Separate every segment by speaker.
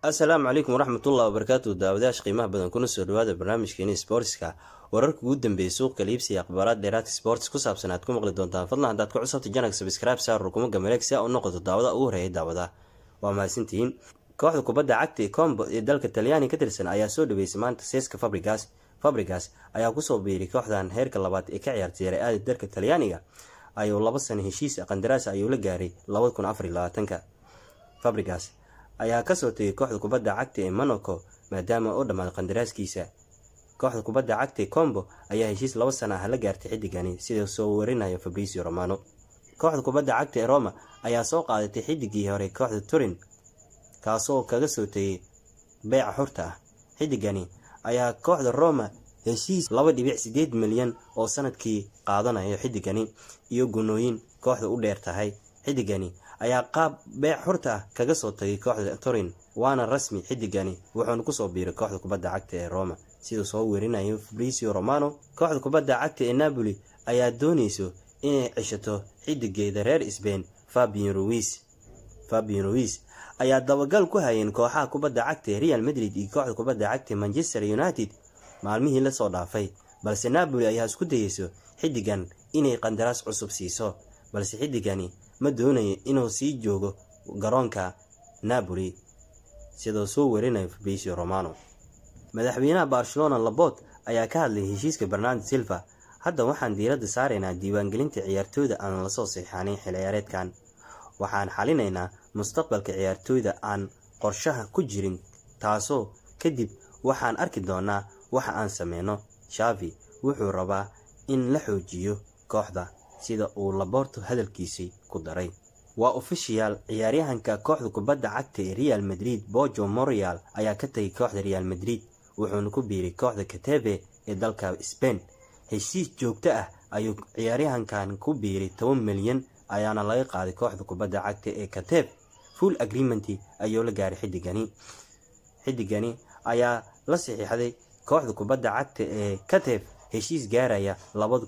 Speaker 1: asalaamu calaykum waraxmatullahi wabarakaatu daawadayaasha qiimaha badan kuna soo dhawaada barnaamijkeeni sportska wararka ugu dambeeyay suuqa liibsiga akhbaaraad dheeraadka sports ku saabsan aad ku maqli doontaan fadlan haddaad ku cusubta janag sabscribe saar rukumaga maleeg si aa u noqoto daawada ugu horeeya daawada waa mahadsantihiin kooxda kubadda cagta ee combo ee dalka talyaani ka tirsan ayaa soo dhaweysay maanta seeska fabrigas fabrigas ayaa kusoo biiray kooxdan heerka labaad ee ka ciyaartay yare-aada dalka talyaaniga ayuu laba sano heshiis qandaraas ayuu la gaaray labada kun afar iyo labaatanka fabrigas ayaa kasoo tegay kooxda kubadda cagta ee monaco maadaama uu dhammaaday qandaraaskiisa kooxda kubadda cagta ee combo ayaa heshiis laba sana ah la gaartay xiddigani sida soo warinayo fabricio romano kooxda kubadda cagta ee roma ayaa soo qaadatay xiddigii hore kooxda turin kaasoo kaga soo tegay beyca xurta ah xiddigani ayaa kooxda roma heshiis laba dhibic sideed milyan oo sanadkii qaadanayo xiddigani iyo gunooyin kooxda u dheer tahay xiddigani ayaa qaab beec xurta ah kaga soo tagay kooxda turin waana rasmi xiddigani wuxuuna kusoo biiray kooxda kubadda cagta ee roma siduu soo werinayo fabricio romano kooxda kubadda cagta ee napoli ayaa doonayso inay cishato xiddigeeda reer sbain fabian ruis fabian ruis ayaa dabagal ku hayeen kooxaha kubadda cagta ee real madrid iyo kooxda kubadda cagta manchester united maalmihii lasoo dhaafay balse napoli ayaa isku dayeyso xiddigan inay qandaraas cusub siiso balse xiddigani ma doonayo inuu sii joogo garoonka napoli sidoo soo warinayo fabricio romano madaxweynaha barcelona labot ayaa ka hadlay heshiiska bernardo silva hadda waxaan diiradda saaraynaa diiwaangelinta ciyaartooyda aan lasoo seexanin xilciyaareedkan waxaan xalinaynaa mustaqbalka ciyaartooyda aan qorshaha ku jirin taasoo kadib waxaan arki doonaa waxa aan sameyno shavi wuxuu rabaa in la xoojiyo kooxda sida uu laborto hadalkiisii ku daray waa ofishiyaal ciyaaryahanka kooxda kubadda cagta ee real madrid bojo morial ayaa ka tagay kooxda real madrid wuxuuna ku biiray kooxda katebe ee dalka sbain heshiis joogto ah ayuu ciyaaryahankan ku biiray toban milyan ayaana laga qaaday kooxda kubadda cagta ee kateb full agreement ayuu la gaaray xiddigani xiddigani ayaa la saxiixday kooxda kubadda cagta ee kateb heshiis gaaraya labada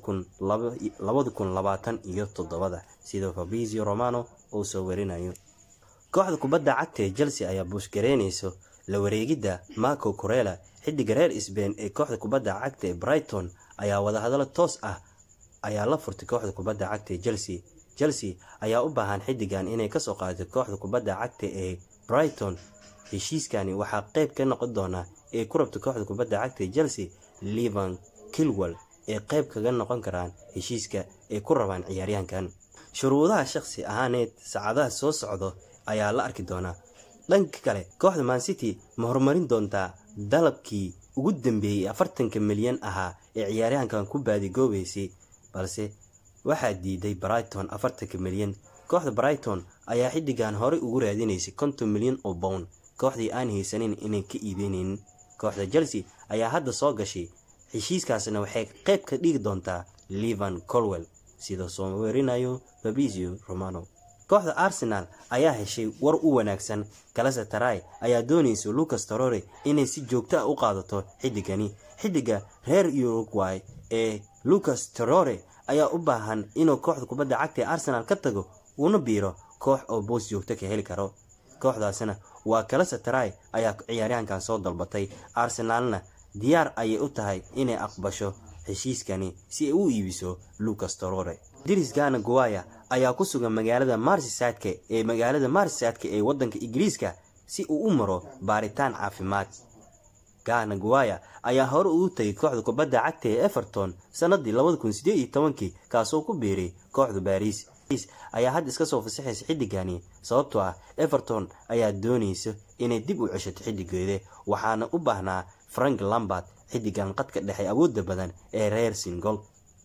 Speaker 1: kun labaatan iyo toddobada sida fabrizio romano uu soo warinayo kooxda kubadda cagta ee chelsea ayaa buushgareynayso la wareegidda marco corella xiddiga reer sbain ee kooxda kubadda cagta ee brighton ayaa wadahadalo toos ah ayaa la furtay kooxda kubadda cagta ee chelsea chelsea ayaa u baahan xiddigan inay kasoo qaadato kooxda kubadda cagta ee brighton heshiiskani waxaa qeyb ka noqon doonaa ee ku rabta kooxda kubadda cagta ee chelsea levan kilwell ee qeyb kaga noqon karaan heshiiska ay ku rabaan ciyaaryahankan shuruudaha shaqsi ahaaneed saacadaha soo socdo ayaa la arki doonaa dhanka kale kooxda mancity ma horumarin doontaa dalabkii ugu dambeeyey afartanka milyan ahaa ee ciyaaryahankan ku baadigoobeysay balse waxaa diiday brighton afartanka milyan kooxda brighton ayaa xiddigan horey ugu raadinaysay konton milyan oo bown kooxdii aan haysanin inay ka iibeyneynin kooxda chelsea ayaa hadda soo gashay heshiiskaasna waxay qeyb ka dhigi doontaa levan colwell sida soo werinayo fabrizio romano kooxda arsenal ayaa heshay war u wanaagsan kalase taray ayaa doonaysa lucas torore inay si joogto ah u qaadato xiddigani xiddiga reer uruguay ee lucas torore ayaa u baahan inuu kooxda kubadda cagta ee arsenal ka tago una biiro koox oo boos joogto ka heli karo kooxdaasna waa kalase taray ayaa ciyaaryahankan soo dalbatay arsenaalna diyaar ayay u tahay inay aqbasho heshiiskani si ay u iibiso lucas torore diris gana guaya ayaa ku sugan magaalada marsisadka ee magaalada marsisadka ee wadanka ingiriiska si uu u maro baaritaan caafimaad gana guaya ayaa hore ugu tagay kooxda kubadda cagta ee everton sanadii labada kun sideed iyo tobankii kaasoo ku biiray kooxda baris ayaa hadda iska soo fasaxaysa xiddigani sababtoo ah everton ayaa doonaysa inay dib u ceshato xiddigeeda waxaana u baahnaa frank lambert xiddigan qadka dhexe awoodda badan ee reer singol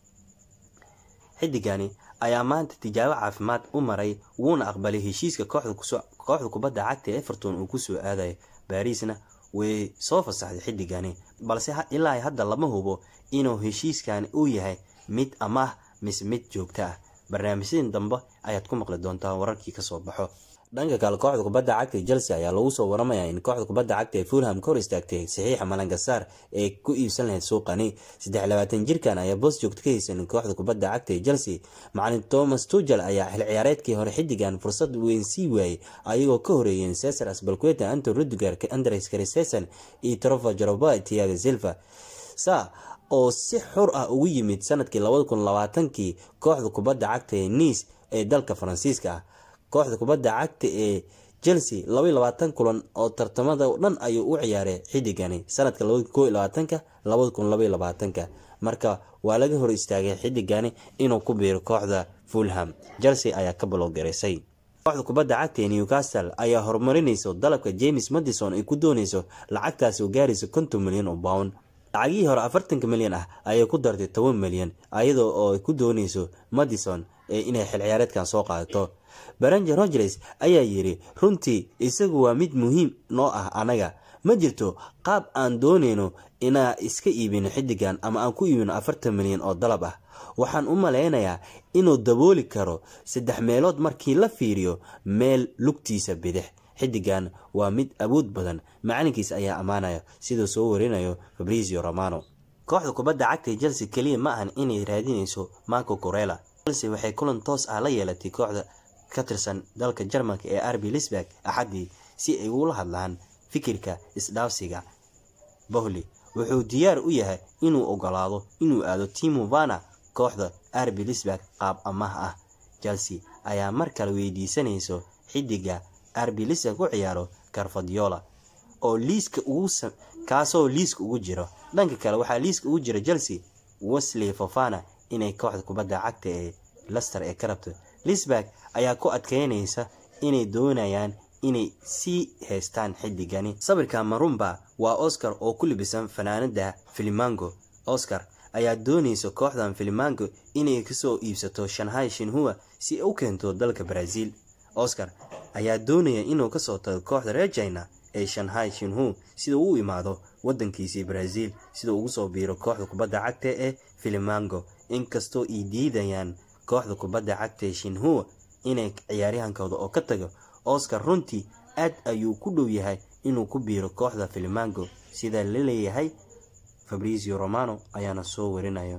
Speaker 1: xiddigani ayaa maanta tijaabo caafimaad u maray wuuna aqbalay heshiiska kooxda kubadda cagta ee everton uu kusoo aadayo barisna way soo fasaxday xiddigani balse ilaa hadda lama hubo inuu heshiiskani uu yahay mid amaah mise mid joogto ah barnaamijyadii dambe ayaad ku maqli doontaa wararkii kasoo baxo dhanka kale kooxda kubadda cagta ee chelsea ayaa lagu soo waramaya in kooxda kubadda cagta ee fulham ka hor istaagtay saxiixa malangasaar ee ku iibsan lahayd suuqani saddex labaatan jirkan ayaa boos joogto ka haysan kooxda kubadda cagta ee chelsea macalin thomas tugel ayaa xil ciyaareedkii hore xiddigan fursad weyn sii waayey ayagoo ka horeeyeen cesar asbalqueta anton rudiger andres christensen iyo trofa jaroba tiaga silva sa oo si xor ah ugu yimid sanadkii labada kun labaatankii kooxda kubadda cagta ee nice ee dalka faransiiska ah kooxda kubadda cagta ee chelsea labaiy labaatan kulan oo tartamada dhan ayuu u ciyaaray xidigani sanadka labada ko iyo labaatanka labada kun labaiy labaatanka marka waa laga hor istaagay xidigani inuu ku biiro kooxda fulham chelsea ayaa ka balogaraysay kooxda kubadda cagta ee newcastle ayaa horumarinayso dalabka james madison ay ku dooneyso lacagtaasi oo gaaraysa konton milyan oo pound lacagihii hore afartanka milyan ah ayay ku dartay toban milyan iyadoo oo ay ku dooneyso madison inay xil ciyaareedkan soo qaadato baranger rogers ayaa yiri runtii isagu waa mid muhiim noo ah anaga ma jirto qaab aan dooneyno inaa iska iibino xidigan ama aan ku iibino afartan milyan oo dalab ah waxaan u maleynayaa inuu dabooli karo saddex meelood markii la fiiriyo meel lugtiisa bidix xidigan waa mid awood badan macalinkiis ayaa ammaanaya siduu soo warinayo fabrizio romano kooxda kubadda cagta ee chelsea keliya ma ahan inay raadinayso marco corella chelsea waxay kulan toos ah la yeelatay kooxda ka tirsan dalka jarmalka ee arbi lisberg axaddii si ay ugula hadlaan fikirka isdhaafsiga bohli wuxuu diyaar u yahay inuu ogolaado inuu aado timo vana kooxda arbi lisberg qaab amaah ah chelsea ayaa mar kale weydiisanayso xidiga arbi lisberg u ciyaaro carfadiola oo liiska ugu kaasoo liiska ugu jiro dhanka kale waxaa liiska ugu jira chelsea wesley fofana inay kooxda kubadda cagta ee lester ee ka rabto lisberg ayaa ku adkeynaysa inay doonayaan inay sii haystaan xidigani sawirka marumba waa oscar oo ku libisan fanaanada filimango oscar ayaa doonaysa kooxdan filimango inay kasoo iibsato shanghai shinhua si ay u keento dalka brazil oscar ayaa doonaya inuu kasoo tago kooxda reer china ee shanghai shinhu sida uu imaado wadankiisii brazil sida ugu soo biiro kooxda kubadda cagta ee filimango inkastoo ay diidayaan kooxda kubadda cagta ee shinhua inay ciyaaryahankooda oo ka tago oscar runtii aad ayuu ku dhow yahay inuu ku biiro kooxda filimango sida la leeyahay fabrizio romano ayaana soo warinayo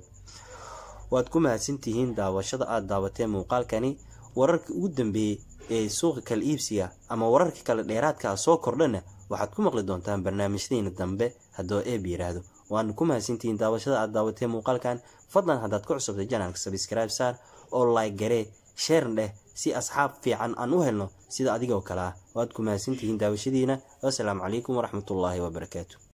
Speaker 1: waad ku mahadsantihiin daawashada aada daawateen muuqaalkani wararkii ugu dambeeyey ee suuqa kala iibsiga ama wararka kale dheeraadka ah soo kordhana waxaad ku maqli doontaan barnaamijyadeena dambe haddoo eeb yiraahdo waana ku mahadsantihiin daawashada aada daawateen muuqaalkan fadlan haddaad ku cusubtay janalka sabscribe saar oo like garee sheern dheh si asxaab fiican aan u helno sida adigoo kale ah waad ku mahadsantihiin daawashadiina wasalaamu calaykum waraxmatullaahi wabarakaatu